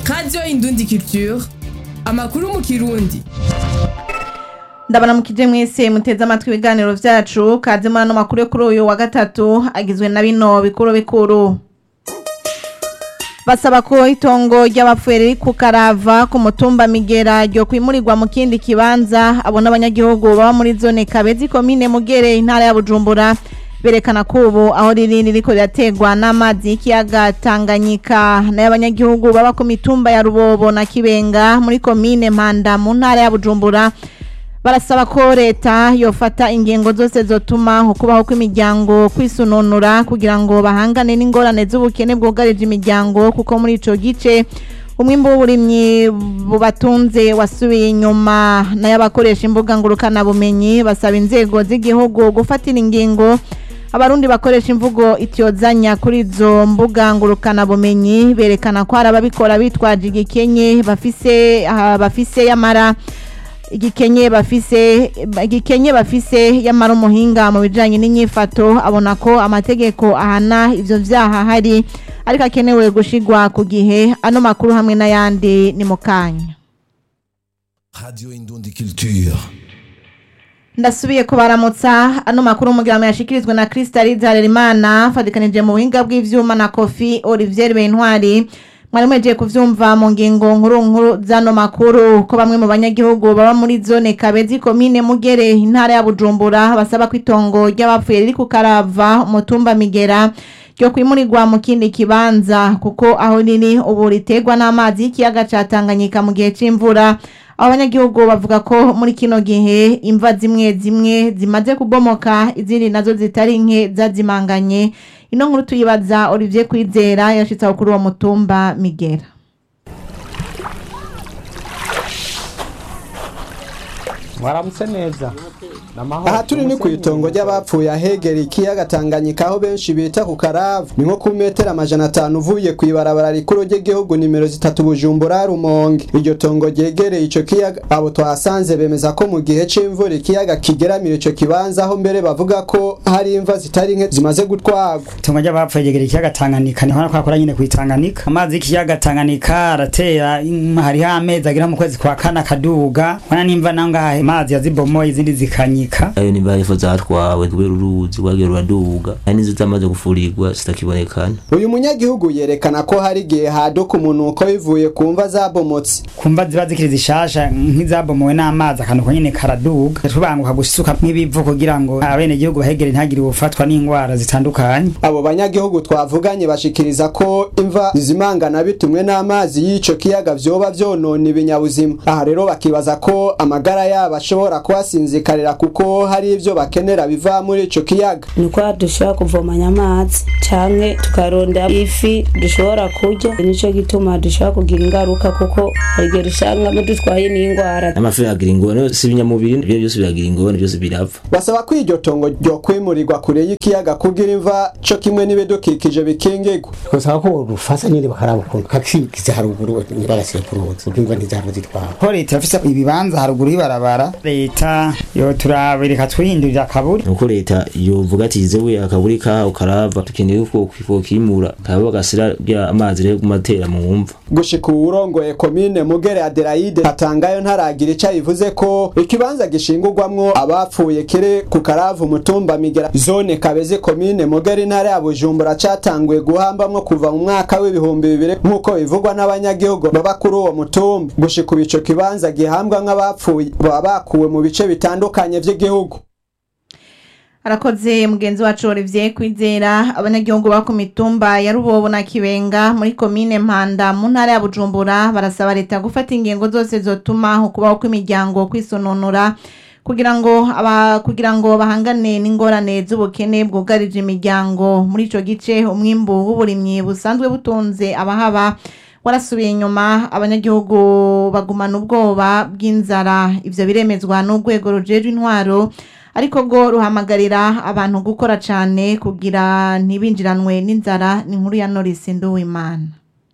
radiyo indundi culture amakuru mu kirundi ndabona mukije mwese muteze amatwi ibiganiro vyacu kaze muri ano makuru yo kuri uyu wa gatatu agizwe na bino bikuru bikuru basaba ko itongo ry'abapfuye riri ku karava ku mutumba migera ryo kwimurirwa mu kindi kibanza abo n'abanyagihugu baba muri zone kabezi komine mugere intara ya bujumbura berekana ko ubu aho riri ririko rirategwa n'amazi y'ikiyaga tanganyika nayo abanyagihugu baba ku mitumba ya rubobo na kibenga muri komine mpanda mu ntara ya bujumbura barasaba ko leta yofata ingingo zose zotuma ukubaho kw'imiryango kwisununura kugira ngo bahangane n'ingorane z'ubukene bwugarije imiryango kuko muri ico gice umwimbu w'uburimyi bubatunze wasubiye inyuma nayo abakoresha imbuga ngurukanabumenyi basaba inzego z'igihugu gufatira ingingo abarundi bakoresha imvugo ityozanya kuri izo mbuga ngurukanabumenyi berekana ko hari ababikora bitwaje igikenye bafise ah, bafise yamara igikenye bafise igikenye bafise yamara umuhinga mu bijanye n'inyifato abona ko amategeko ahana ivyo vyaha hari ariko akenewe gushigwa ku gihe ano makuru hamwe n'ayandi ni mu kanya Radio Indundi Culture. ndasubiye kubaramutsa ano makuru umugiramo yashikirizwe na Crystal Harerimana fadikanije mu buhinga bw'ivyuma na Kofi Olivier Bentwari mwari mwejeje kuvyumva mu ngingo nkuru nkuru zano makuru ko bamwe mu banyagihugu baba muri zone Kabezi komine Mugere intara ya Bujumbura basaba ko itongo ry'abapfuye riri ku Karava umutumba Migera ryo kwimurirwa mu kindi kibanza kuko aho riri ubu ritegwa n'amazi y'ikiyaga ca Tanganyika mu gihe c'imvura abanyagihugu bavuga ko muri kino gihe imva zimwe zimwe zimaze kubomoka izindi nazo zitari nke zazimanganye ino nkuru tuyibaza Olivier Kwizera yashitse aho kuri uwo mutumba Migera mwaramutse neza aha turi ni ku itongo ry'abapfuye ahegera ikiyaga Tanganyika aho benshi bita ku Karavu ni nko ku metero amajana atanu uvuye ku ibarabara rikuru ry'igihugu nimero zitatu Bujumbura Rumonge iryo tongo ryegereye ico kiyaga abo twahasanze bemeza ko mu gihe c'imvura ikiyaga kigeramira ico kibanza aho mbere bavuga ko hari imva zitari nke zimaze gutwagwa itongo ry'abapfuye ryegera ikiyaga Tanganyika niho nakora nyine ku Tanganyika amazi y'ikiyaga Tanganyika aratera mm, hariho amezi agira mu kwezi kwa kane akaduga wana nimva nangaha amazi yazibomoye izindi zikanyika ayo ni barifo zatwawe kubera uruzi rwagiye ruraduga hari n'izo zamaze gufurirwa zitakibonekana uyu munyagihugu yerekana ko hari igihe haduka umunuko bivuye ku mva zabomotse kumva ziba zikiri zishasha nk'izabomowe n'amazi akantu ko nyine karaduga tubanguka gusuka nk'ibivu kugira ngo abene gihugu bahegere ntagire ubufatwa n'indwara zitandukanye abo banyagihugu twavuganye bashikiriza ko imva zizimangana bitumwe n'amazi y'ico kiyaga vyoba vyonona ibinyabuzima aha rero bakibaza ko amagara yabo ashobora kuhasinzikarira kuko hari ivyo bakenera biva muri ico kiyaga nuko dushobora kuvomanya amazi canke tukarondera ifi dushobora kurya nico gituma dushobora kugira ingaruka kuko hari igihe dusangamo dutwaye n'indwara amafi agira ingorane si ibinyamubiri ibyo byose biragira ingorane byose birapfa basaba ko iryo tongo ryo kwimurirwa kure y'ikiyaga kugira imva co kimwe n'ibidukikije bikingirwa twasaba ko rufasa nyine bakaraba ukuntu kakigize haruguru ntibarasiye ku ruzi kuko imva ntizahava zitwara ko leta yafise ibibanza haruguru y'ibarabara leta yo turabireka twihindurira akaburi nuko leta yovuga ati zewe akaburi kaho karava dukeneye ko kokimura kaba bagasira bya amazi rero kumatera mu mva gushika uwurongoye komine mugere adelaide atangayo ntaragira ico bivuze ko ikibanza gishingurwamwo abapfuye kiri ku karavu umutumba migera zone kabeze komine mugere intara ya bujumbura catanguye guhambamwo kuva mu mwaka w'ibihumbi bibiri nk'uko bivugwa n'abanyagihugu baba kuri uwo mutumba gushika ubu ico kibanza gihambwa nk'abapfuye baba bakuwe mu bice bitandukanye vy'igihugu arakoze mugenzi wacu Olivier Kwizera abanyagihugu ba ku mitumba ya Rubobo na Kibenga muri komine Mpanda mu ntara ya Bujumbura barasaba leta gufata ingingo zose zotuma ukubaho kw'imiryango kwisononora kugira ngo aba kugira ngo bahangane n'ingorane z'ubukene bwugarije imiryango muri ico gice umwimbu w'uburimyi busanzwe butunze abahaba warasubiye inyuma abanyagihugu bagumana ubwoba bw'inzara ivyo biremezwa n'urwego rujejwe intwaro ariko go ruhamagarira abantu gukora cane kugira ntibinjiranwe n'inzara ni inkuru ya Norris Nduwimana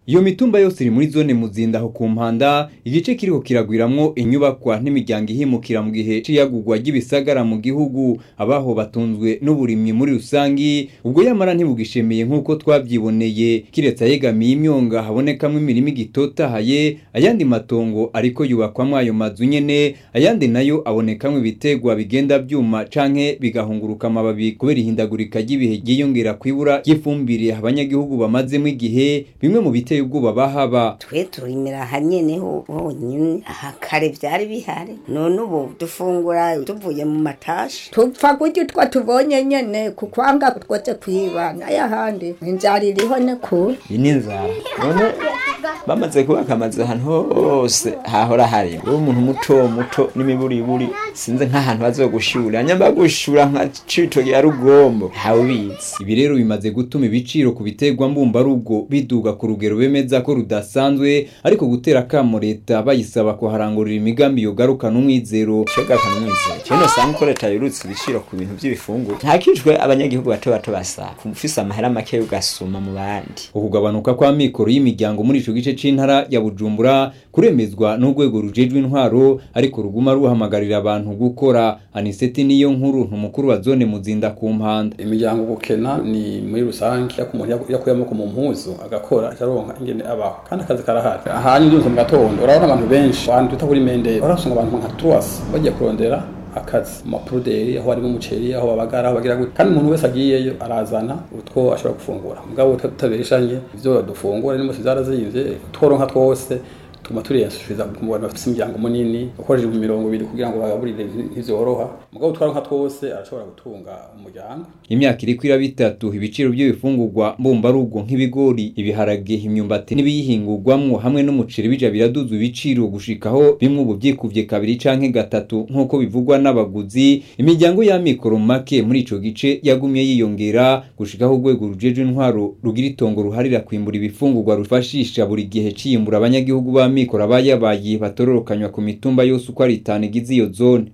iyo mitumba yose iri muri zone muzinda aho ku mpanda igice kiriko kiragwiramwo inyubakwa n'imiryango ihimukira mu gihe c'iyagurwa ry'ibisagara mu gihugu abaho batunzwe n'uburimyi muri rusangi ubwo yamara ntibugishemeye nk'uko twavyiboneye kiretse ayegamiye imyonga habonekamwo imirima igitotahaye ayandi matongo ariko yubakwamwo ayo mazu nyene ayandi nayo abonekamwo ibitegwa bigenda vyuma canke bigahunguruka amababi kubera ihindagurika ry'ibihe ryiyongera kwibura ry'ifumbire abanyagihugu bamazemo igihe bimwe mu biteye ubwoba bahaba twe turimira aha nyene ho honyine aha kare vyari bihari none ubu dufungura tuvuye mu matashi tupfa kurya utwo tubonye nyene kukwanga twose kwiba n'ayahandi inzara iriho ne kure iyi ni inzara none bamaze kubaka amazu ahantu hose hahora hari uwo umuntu muto muto n'imiburiburi sinzi nk'ahantu bazogushura nyamba gushura nka citoki ya rugombo hawubizi ibi rero bimaze gutuma ibiciro ku biterwa mbumbarugo biduga ku rugero bemeza ko rudasanzwe ariko gutera akamo leta bayisaba kuharangurira imigambi yogarukana umwizero shogarukana umwizero cyane usanga ko leta yurutse ibiciro ku bintu by'ibifungurwa ntakijwe abanyagihugu bato bato basaba ufise amahera make ugasuma mu bandi ukugabanuka kw'amikoro y'imiryango muri ico gice c'intara ya Bujumbura kuremezwa n'urwego rujejwe intwaro ariko ruguma ruhamagarira abantu gukora aniseti niyo nkuru ntumukuru wa zone muzinda ku mpanda imiryango gukena ni muri rusange yako umuntu yakuye amaboko mu mpuzu agakora acaronka ingene abaho kandi akazi karahari ahanyu ndumva mu gatondo urabona abantu benshi abantu twita kuri mendere urasanga abantu nka truas bagiye kurondera akazi mu mapuruderi aho harimo umuceri aho babagara aho bagira gute kandi umuntu wese agiyeyo arazana utwo ashobora gufungura mugabo tutabeshanye ivyo dufungura n'imose zarazimvye tworonka twose tuma turiyasubiza ku bantu bafite imiryango munini ukoresheje imirongo ibiri kugira ngo bagaburire ntivyoroha mugabo twaronka twose arashobora gutunga umuryango imyaka iriko iraba itatu ibiciro by'ibifungurwa mbumbarugo nk'ibigori ibiharage imyumbati n'ibiyihingurwamwo hamwe n'umuceri bija biraduza ibiciro gushikaho bimwe ubu vyikuvye kabiri canke gatatu nk'uko bivugwa n'abaguzi imiryango y'amikoro make muri ico gice yagumye yiyongera gushikaho urwego rujejwe intwaro rugira itongo ruharira kwimbura ibifungurwa rufashisha buri gihe ciyimbura abanyagihugu ba amikoro abayabaye batororokanywa ku mitumba yose uko ari itanu igize iyo zone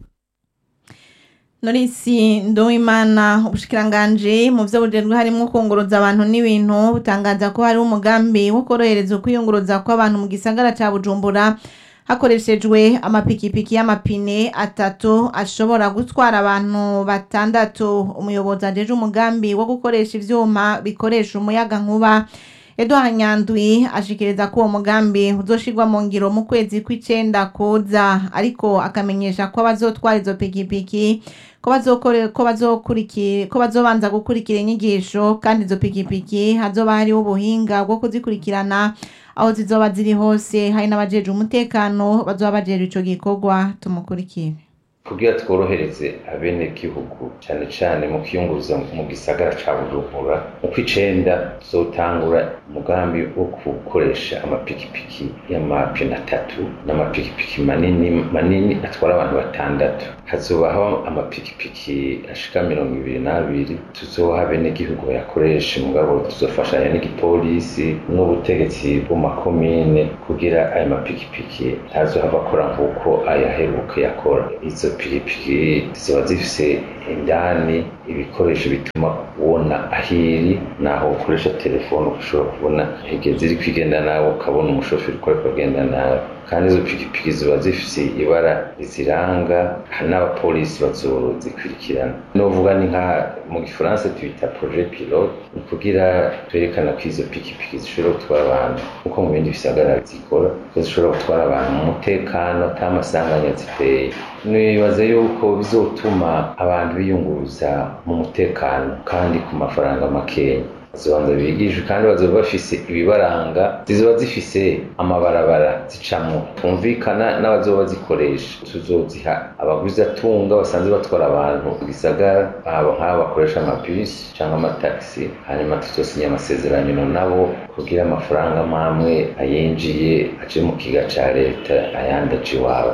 norisi nduwimana ubushikiranganje mu byo bujejwe harimo kunguruza abantu n'ibintu butangaza ko hari umugambi wo korohereza ukwiyunguruza kw'abantu mu gisagara ca bujumbura hakoreshejwe amapikipiki y'amapine atatu ashobora gutwara abantu batandatu umuyobozi ajeje umugambi wo gukoresha ivyuma bikoresha umuyaga nkuba Edouard Nyandwi ashikiriza ko uwo mugambi uzoshirwa mu ngiro mu kwezi kw'icenda kuza ariko akamenyesha ko abazotwara izo pikipiki ko bazokore ko bazokurikira ko bazobanza gukurikira inyigisho kandi izo pikipiki hazoba hariho ubuhinga bwo kuzikurikirana aho zizoba ziri hose hari n'abajeje umutekano bazoba bajejwe ico gikorwa tumukurikire kugira tworohereze abenegihugu cyane cyane mu kwiyunguruza mu gisagara ca bujumbura mu kw'icenda tuzotangura umugambi wo gukoresha amapikipiki y'amapine atatu n'amapikipiki manini manini atwara abantu batandatu hazobaho amapikipiki ashika mirongo ibiri n'abiri tuzoha abenegihugu bayakoreshe mugabo tuzofashanya n'igipolisi n'ubutegetsi bw'amakomine kugira ayo mapikipiki ntazohava akora nk'uko ayaheruka yakora izo pikipiki ziba zifise indani ibikoresho bituma ubona ahiri naho ukoresha telefone ushobora kubona igihe ziri kwigenda nawe ukabona umushoferi uko ariko agenda nawe kandi izo pikipiki ziba zifise ibara riziranga n'abapolisi bazozikurikirana novuga ni nka mu gifaransa tubita projet pilote ni kugira twerekana ko izo pikipiki zishobora gutwara abantu nkuko mu bindi bisagara zikora ko zishobora gutwara abantu mu mutekano ata masanganya ziteye nibaza yuko bizotuma abantu biyunguruza mu mutekano kandi ku mafaranga makeya zibanza bigishwe kandi bazoba bafise ibibaranga zizoba zifise amabarabara zicamwo twumvikana n'abazoba bazikoresha tuzoziha abaguzi atunga basanzwe batwara abantu mu gisagara abo nk'abo bakoresha amabisi cyangwa amatagisi hanyuma tuzosinya amasezerano nabo kugira amafaranga mamwe ayinjiye aje mu kiga ca leta ayandi aje iwabo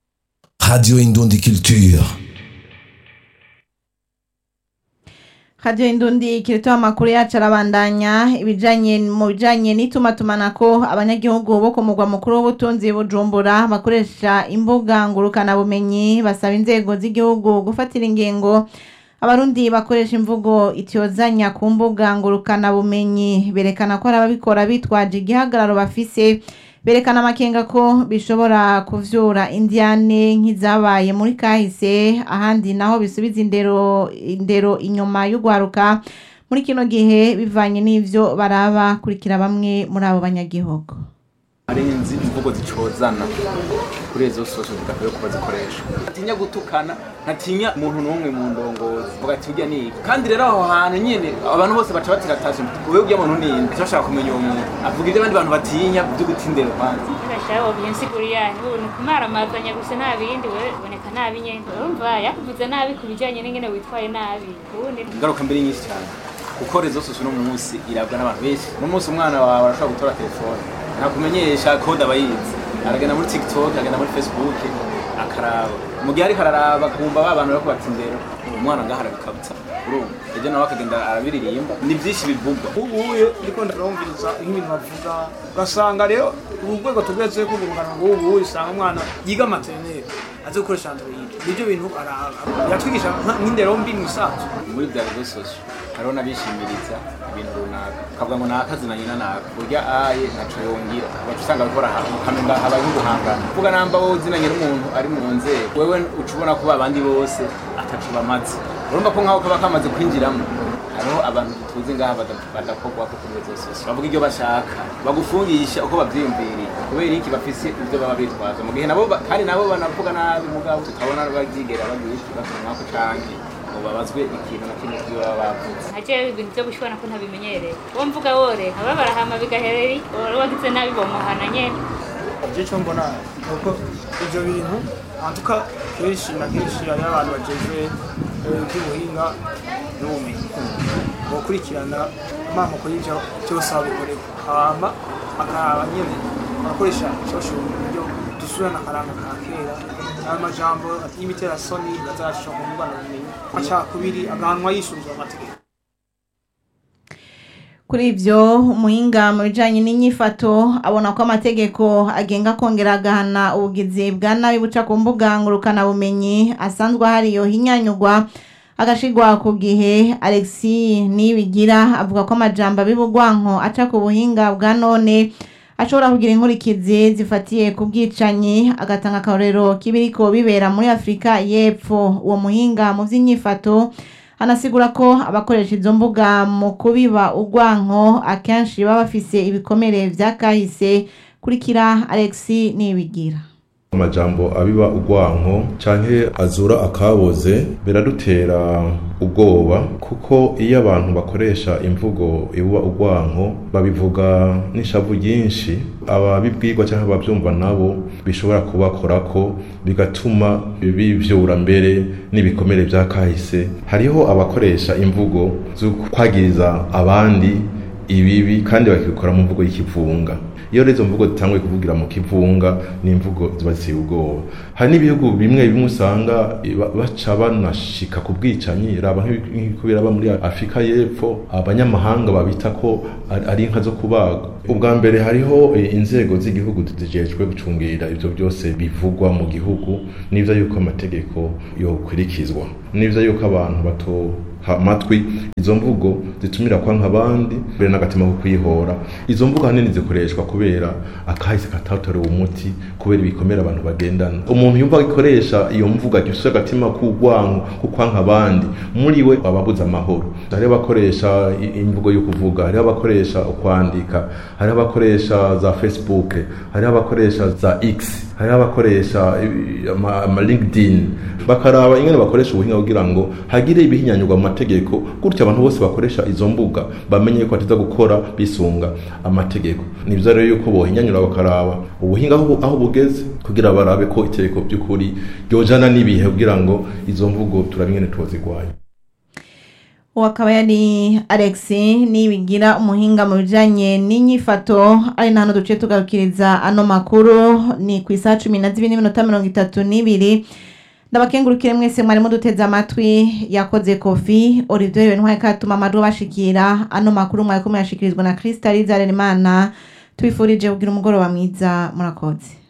Radio Indundi Culture. Radio Indundi kirito amakuru yacu arabandanya ibijanye mu bijanye n'itumatumanako abanyagihugu bo ku mugwa mukuru w'ubutunzi Bujumbura bakoresha imbuga ngurukana bumenyi basaba inzego z'igihugu gufatira ingingo abarundi bakoresha imvugo ityozanya ku mbuga ngurukana bumenyi berekana ko hari ababikora bitwaje igihagararo bafise berekana amakenga ko bishobora kuvyura indiane nk'izabaye muri kahise ahandi naho bisubiza indero indero inyuma y'ugwaruka muri kino gihe bivanye n'ivyo baraba kurikira bamwe muri abo banyagihugu arenzi imvugo zicozana kuri izo sosho zidakwiye kuba zikoresha ntatinya gutukana ntatinya umuntu n'umwe mu ndongozi vuga ati urya ni iki kandi rero aho hantu nyine abantu bose baca batiratashe wewe urya muntu ni inde bashaka kumenya uwo muntu avuga ibyo abandi bantu batinya byo gutindera kwanza Ndashaka ubyensiguri yanyu ubu ni kumaramazanya gusa nta bindi we boneka nabi nyene urumva yakuvuze nabi ku bijanye n'ingene witwaye nabi ubundi ingaruka mbere nyinshi cyane kuko rezo sosho no munsi irabwa n'abantu benshi no munsi umwana wawe arashobora gutora telefone ntakumenyesha kode aba yize aragenda muri tiktok aragenda muri facebook akaraba mu gihe ariko araraba akumva ba bantu bariko batindera umwana ngaho arabikabutsa urumva ejo nawe akagenda arabiririmba ni byinshi bivugwa ubuye ndiko ndarumviriza nk'ibintu bavuga ugasanga rero ubu rwego tugeze ko urungano rw'ubu usanga umwana yiga materineri azi gukoresha android nibyo bintu araba yatwigisha nk'indero mbi mu isanzwe muri bya rezo sosho hariho n'abishimiriza ibintu runaka ukavuga ngo nakazina nyina naka burya aye ntaco yongera baca usanga bariko barahantu ukamenga habaye nk'uguhangana kuvuga namba wowe uzinanye n'umuntu ari mu nzego wewe uca ubona ko abandi bose ataco bamaze urumva ko nk'aho kaba kamaze kwinjiramo hariho abantu tuzi ngaha bada- badakorwa ko kuri rezo sosio bavuga ibyo bashaka bagufungisha uko bavyiyumviriye kubera iki bafise ibyo baba bitwaza mu gihe nabo ba- kandi nabo banavuga nabi mugabo tutabona bavyigera bagira iki bakanwako canke ngo babazwe ikintu na kimwe kivyo baba bavuze ntajewe ibintu vyo gushwana ko ntabimenyereye uwo mvuga wore aba barahama bigahereri wari wagize nabi bomuhana nyene ivyo cyo mbona nuko ivyo bintu antuka kenshi na kenshi hariho abantu bajejwe eh, ivy'ubuhinga n'ubumenyi bokurikirana amamoko y'ivyo byose babikorerwa hama akaraba nyene barakoresha social mu buryo dusubirana akaranga ka kera ayo majambo y'imiterasoni bazacisha ku mbuga bumenyi amacakubiri agahanwa yisunzwe amategeko kuri ivyo umuhinga mu bijanye n'inyifato abona ko amategeko agenga kongera agahana ubugizi bwa nabi buca ku mbuga ngurukana bumenyi asanzwe hariyo hinyanyugwa agashigwa ku gihe alexi nibigira avuga ko amajambo abibugwanko aca ku buhinga bwa none ashobora kugira inkurikizi zifatiye ku bwicanyi agatanga akarorero k'ibiriko bibera muri afurika y'epfo uwo muhinga mu vy'inyifato anasigura ko abakoresha izo mbuga mu kubiba urwanko akenshi baba bafise ibikomere vya kahise kurikira alexi nibigira amajambo abiba urwanko canke azura akaboze biradutera ubwoba kuko iyo abantu bakoresha imvugo ibuba urwanko babivuga n'ishavu ryinshi ababibwirwa canke abavyumva nabo bishobora kubakorako bigatuma bivyura mbere n'ibikomere vya kahise hariho abakoresha imvugo zo kwagiriza abandi ibibi kandi bakabikora mu mvugo y'ikivunga iyo rero izo mvugo zitanguye kuvugira mu kivunga ni imvugo ziba ziteye ubwoba hari n'ibihugu bimwe bimwe usanga ba- baca banashika ku bwicanyi raba nk'ibi- nk'uko biraba muri afurika y'epfo abanyamahanga babita ko ari- ari inka zo kubagwa ubwa mbere hariho eh, inzego z'igihugu zijejwe gucungira ivyo byose bivugwa mu gihugu n'ivyo yuko amategeko yokurikizwa n'ivyo yuko abantu bato ha- amatwi izo mvugo zitumira kwanka abandi mbere n'agatima ko kwihora izo mvugo ahanini zikoreshwa kubera akahise katatorewe umuti kubera ibikomere abantu bagendana umuntu yumva agikoresha iyo mvugo agifise agatima k'urwanko ko kwanka abandi muri we aba abuze amahoro hariho abakoresha i- imvugo yo kuvuga hariho abakoresha ukwandika hariho abakoresha za facebook hariho abakoresha za x hariho abakoresha i- ama ama linkedin bakaraba ingene bakoresha ubuhinga kugira ngo hagire ibihinyanyurwa mu mategeko gutyo abantu bose bakoresha izo mbuga bamenye ko batiza gukora bisunga amategeko ni byiza rero yuko bohinyanyura bakaraba ubuhinga aho bu- aho bugeze kugira barabe ko itegeko by'ukuri ryojana n'ibihe kugira ngo izo mvugo turabe ingene tuzigwanya uwo akaba yari alex nibigira umuhinga mu bijanye n'inyifato ari na hano duciye tugarukiriza ano makuru ni ku isaha cumi na zibiri n'iminota mirongo itatu n'ibiri ndabakengurukire mwese mwarimo duteze amatwi yakoze kofi olivier bentwaye katuma amajwi bashikira ano makuru mwariko muyashikirizwa na krista rizaremana tubifurije kugira umugoroba mwiza murakoze